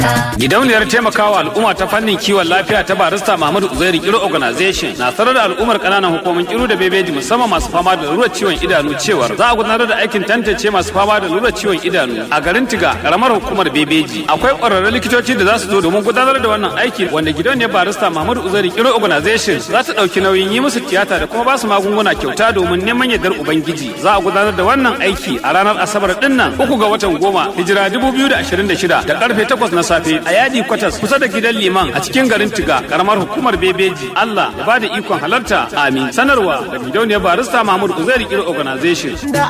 Gidauniyar taimakawa al'umma ta fannin kiwon lafiya ta barista Muhammadu Uzairu Kiro Organization na sanar da al'ummar kananan hukumomin Kiro da Bebeji musamman masu fama da lalurar ciwon idanu cewar za a gudanar da aikin tantance masu fama da lalurar ciwon idanu a garin Tiga karamar hukumar Bebeji. Akwai ƙwararrun likitoci da za su zo domin gudanar da wannan aiki wanda gidauniyar barista Muhammadu Uzairu Kiro Organization za ta ɗauki nauyin yi musu tiyata da kuma ba su magunguna kyauta domin neman yardar Ubangiji. Za a gudanar da wannan aiki a ranar Asabar ɗin nan uku ga watan goma hijira 2026 da karfe 8 na safe a yadi kwatas kusa da gidan liman a cikin garin Tiga karamar hukumar Bebeji. Allah ya bada ikon halarta. Amin. Sanarwa da gidauniyar barista Mahmud Uzairi Kiro Organization. Da